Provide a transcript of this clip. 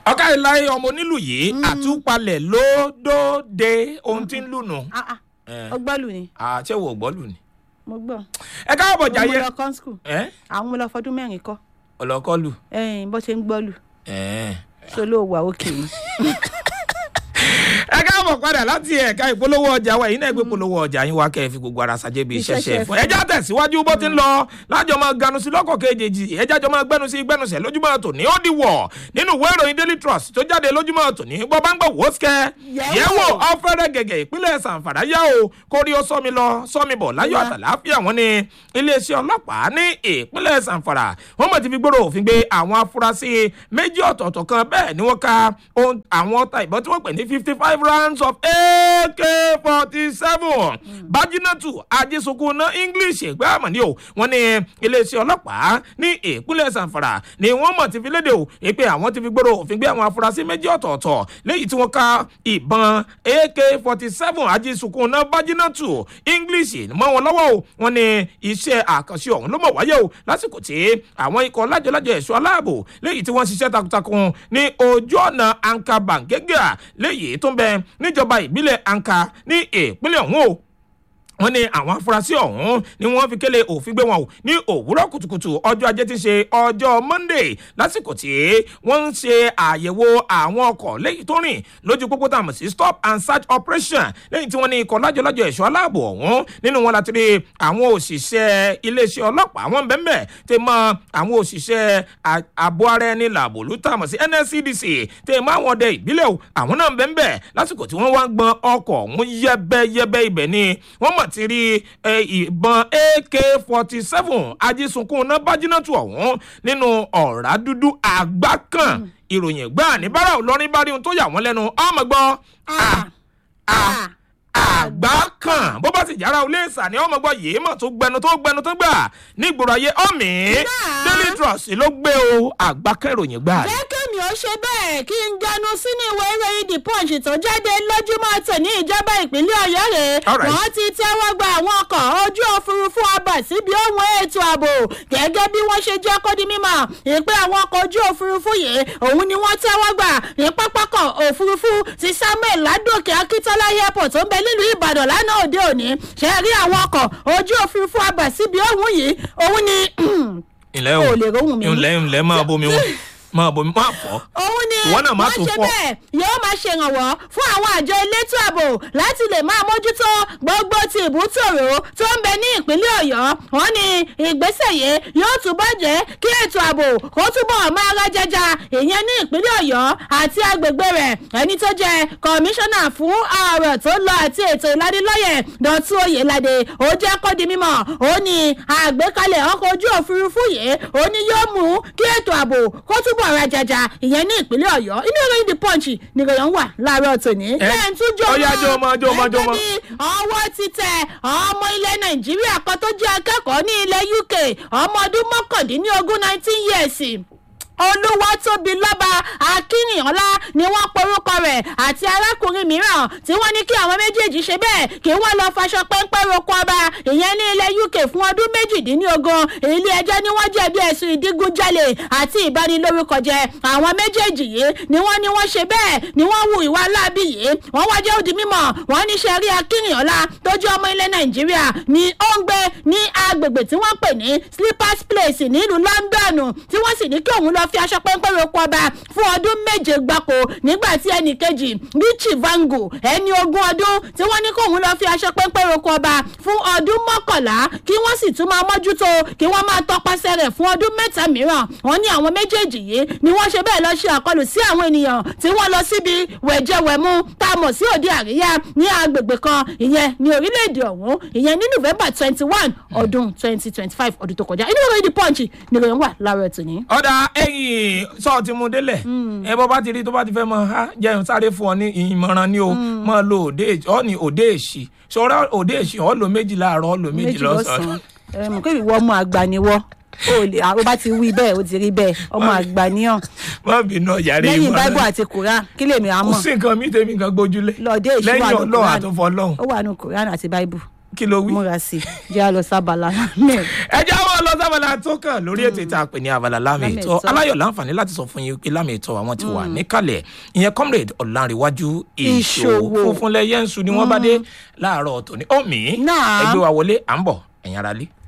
ọ̀ká ìláyé ọmọ onílù yìí àtúpalẹ̀ lódòde ohun tí ń lù nù. Ah, ah. Eh. ó gbọ́ lù ni àṣẹ wo gbọ́ lù ni. mo gbọ́ ẹ káàbọ̀ mo jàyé. lọ kán skul ẹ àwọn mo lọ fọdún mẹ́rin kọ́ ọlọ́kọ́ lù. ẹ̀yìn bó ṣe ń gbọ́ lù ẹ ṣe ló wà òkè ni. ẹ káàbọ̀ padà láti ẹ̀ka ìpolówó ọjà wa èyí náà gbé polówó ọjà yín wá kẹ́ ẹ fi gbogbo ara ṣàjẹ́ bí iṣẹ́ ṣe Iṣẹ́ ṣe fún fún. ẹjá tẹ̀síwájú bó ti ń lọ lájọ máa ganu sí lọ́kọ̀ kejì ẹjá jọ máa gbẹnu sí gbẹnusẹ̀ lójúmọ́ tòní ó di wọ̀ nínú ìwé ìròyìn daily trust tó jáde lójúmọ́ tòní bọ́ bá ń gbọ́ wò ó sikẹ́ Yẹ̀wò. yẹ̀wò ọ̀fẹ́rẹ́ gẹ̀gẹ̀ ìpínlẹ̀ sàǹfàrà yá o kórí ó sọ́mi lọ sọ́mi bọ̀ láyọ̀ Wá. àtàláfíà wọn ni iléeṣẹ́ ọlọ́pàá ní ìpínlẹ̀ sàǹfàrà wọ́n mọ̀ ti fi gbòòrò òfin gbé àwọn afurasí méjì ọ̀tọ̀ọ̀tọ̀ kan bẹ́ẹ̀ ni wọ́n ka ohun- àwọn ọta ìbọn tí wọ́n pè ní fifty five rounds of ak forty seven bájínátù ajísunkúnná english ìgbà àmọ́ni o wọ́n ní iléeṣẹ́ ọlọ́pàá ní ìpínlẹ̀ sàǹfàrà ni wọ́n mọ̀ ti fi léde o pé àwọn ti fi gbòòrò òfin gbé àwọn afurasí méjì ọ̀tọ̀ọ̀tọ̀ léyìí tí wọ́n ka ìbọn ak forty seven ajísunkúnná bájínátù english mọ́ wọn lọ́wọ́ o wọ́n ní iṣẹ́ àkànṣe ọ̀hún ló mọ̀ wáyé o lásìkò tí àwọn ikọ̀ lájọlájọ ẹ̀ṣọ́ aláàbò léyìí tí wọ́n ṣiṣẹ́ takuntakun ní ojú ọ̀nà anka bangega léyìí tó ń bẹ níjọba ìbílẹ̀ anka ní ìpínlẹ̀ ọ̀hún o wọ́n ní àwọn afurasí ọ̀hún ni wọ́n fi kélé òfin gbé wọn o ní òwúrọ̀ kùtùkùtù ọjọ́ ajé tí ń ṣe ọjọ́ monday lásìkò tí wọ́n ń ṣe àyẹ̀wò àwọn ọkọ̀ lẹ́yìn tó rìn lójú pópó tá a mọ̀ sí stop and search operation lẹ́yìn tí wọ́n ní ikọ̀ lájọlájọ ẹ̀ṣọ́ aláàbò ọ̀hún nínú wọn láti rí àwọn òṣìṣẹ́ iléeṣẹ́ ọlọ́pàá wọn bẹ́ẹ̀ tẹ mọ àwọn òṣìṣẹ́ a- ààbò ara ẹni làbò ló tà mọ̀ sí nscdc tẹ mọ àwọn ọdẹ ìbílẹ̀ o àwọn náà bẹ́ẹ̀ lásìkò tí wọ́n wá ń gbọn ọkọ̀ ọ̀hún yẹ́bẹ́yẹ́bẹ́ ibẹ̀ ni wọ́n mọ̀ ti rí ẹ, ìbọn ak forty seven ajísunkun náà bájínátù ọ̀hún nínú ọ̀rá dúdú àgbá kan ìròyìn gbáà ní bára olórin bá rí ohun tó yà wọ́n lẹ́nu ọmọ gbọ́ Ah, ah, àgbá kan bó bá sì yára olé ìsà ni ọmọ gbọ́ yìí mọ̀ tó gbẹnu tó gbẹnu tó gbà nígboro ayé ọ̀mì daily trust ló gbé o àgbá kan ìròyìn gbà. jẹ́ kémi ó ṣe bẹ́ẹ̀ kí n ganu sínú ìwé ìròyìn the punch tó jáde lójúmọ́ tòní ìjọba ìpínlẹ̀ ọ̀yọ́ rẹ̀ Alright. wọ́n ti tẹ́wọ́ gba àwọn ọkọ̀ ojú òfurufú ọba síbi ohun ètò ààbò gẹ́gẹ́ bí wọ́n ṣe jẹ́ kó di mímọ̀ ìpè àwọn ọkọ̀ ojú òfurufú yìí òun ni wọ́n tẹ́wọ́ gbà ní pápákọ̀ òfurufú ti samuel ládòkè akíntola airport tó ń bẹ nílùú ìbàdàn lánàá òde òní ṣe rí àwọn ọkọ̀ ojú òfurufú ọba síbi ohun yìí òun ni ilẹ̀ o lè rohùn mi. ilẹ̀ ilẹ̀ máa bomi wọn máa bomi máa fọ́. òun ni Ìwọ náà má wọ́n tún ṣe fọ́. bẹ́ẹ̀ yóò máa ṣèrànwọ́ fún àwọn àjọ elétò ààbò láti lè máa mójútó gbogbo ti ìbútòrò tó ń bẹ ní ìpínlẹ̀ ọ̀yọ́ wọ́n ní ìgbésẹ̀ yìí yóò túbọ̀ jẹ́ kí ètò ààbò kó túbọ̀ máa rájẹjà ìyẹn ní ìpínlẹ̀ ọ̀yọ́ àti agbègbè rẹ̀ ẹni tó jẹ́ kọmíṣánná fún ọ̀rọ̀ tó lọ àti ètò ìlanilọ́yẹ̀ dọ̀tún oyèládé ó jẹ́ kó di mímọ̀ ó ní àgbékalẹ̀ ọkọ̀ ojú òfurufú yìí ó ní yóò mú kí ètò ààbò kó túbọ̀ rajaja ìyẹn ní ìpínlẹ̀ ọ̀yọ́ inú ìròyìn the punch nìròyìn wà láàárọ̀ tòní. Ẹ, lẹ́yìn tún jọ ó yá, jó mọ́, jó mọ́, jó mọ́. gẹ́gẹ́ bí ọwọ́ ti tẹ ọmọ ilẹ̀ nàìjíríà kan tó jẹ́ akẹ́kọ̀ọ́ ní ilẹ̀ uk ọmọ ọdún mọ́kàndínlógún nineteen years olúwatóbi lọ́ba akínìọ́lá ni wọ́n porúkọ rẹ̀ àti arákùnrin mìíràn tí wọ́n ní kí àwọn méjèèjì ṣe bẹ́ẹ̀ kí wọ́n lọ faṣọ pẹ́ńpẹ́ roko ọba ìyẹn ní ilẹ̀ uk fún ọdún méjìdínlógún ilé ẹjọ́ ni wọ́n jẹ̀bi ẹ̀sùn ìdígunjalè àti ìbanilórúkọjẹ àwọn méjèèjì yìí ni wọ́n ní wọ́n ṣe bẹ́ẹ̀ ni wọ́n hu ìwà láabi yìí wọ́n wá jẹ́ òdì mímọ̀ wọ́n ní sẹ́rí akínìọ́lá tó jẹ́ ọmọ ilẹ̀ nàìjíríà ni ó ń gbé ní agbègbè tí wọ́n pè ní slippers place nílùú london tí wọ́n sì ní kí òun lọ fi aṣọ pẹ́ńpẹ́ roko ọba fún ọdún méje gbáko nígbà tí ẹnì kejì richie vango ẹni ogún ọdún tí wọ́n ní kí òun lọ fi aṣọ pẹ́ńpẹ́ roko ọba fún ọdún mọ́kànlá kí wọ́n sì tún máa mójútó kí wọ́n máa tọpasẹ̀ rẹ̀ fún ọdún mẹ́ta mìíràn wọ́n ní àwọn méjèèjì yìí ni wọ́n ṣe bẹ́ẹ̀ lọ ṣe àkọlù sí àwọn ènìyàn tí wọ́n lọ síbi wẹ̀jẹwẹ̀mu tá a mọ̀ sí òde àríyá ní agbègbè kan ìyẹn ní orílẹ̀-èdè ọ̀hún ìyẹn ní november twenty one ọdún twenty twenty five ọdún tó kọjá inú ìròyìn the punch ni ìròyìn wà láàárọ̀ tòní. ọ̀dà ẹ̀yìn sọ ti mu délẹ̀ ẹ bọ́ bá ti rí tó bá ti fẹ́ mọ ha jẹun sáré fún ọ ní ìmọ̀ràn ni o mọ lo òde èsì ọ ní òde èsì sọ̀rọ̀ òde èsì ọ lo méjì láàárọ̀ ọ lo méjì lọ́sàn-án. ẹ mọ̀ pé ìwọ ọmọ àgbà ni wọ́ o lè àwọn bá ti wí bẹ́ẹ̀ o ti rí bẹ́ẹ̀ ọmọ àgbà níyàn má bínú ọ̀yàrá lẹ́yìn ìmọ̀ràn bible àti quran kí lèmi á kò mọ̀ sí nǹkan mi tèmi nǹkan gbójúlé lọ́ọ̀dẹ́ èṣù wà lẹ́yìn ní ọlọ́run quran àtúnfọ́ ọlọ́run ó wà ní quran àti bible kí ló wí. múra sí i jẹ́ àlọ́ sábàlá mẹ́rin. ẹ jẹ́ àwọn ọlọ́sà sábàlá tó kàn lórí ètò ìta pè ní abala lámì Lámì ìtọ́ ìtọ́. aláyọ̀ láǹfààní láti sọ fún yín pé lámì ìtọ́ àwọn ti wà níkàlẹ̀ ìyẹn comrade ọ̀làǹrẹ̀wájú ìṣòwò Ìṣòwò. funfun lẹ́yẹ̀nsù ni wọ́n bá dé láàárọ̀ tòní omi Náà. ẹgbẹ́ wa wọlé à ń bọ̀ ẹ̀yin ara lé.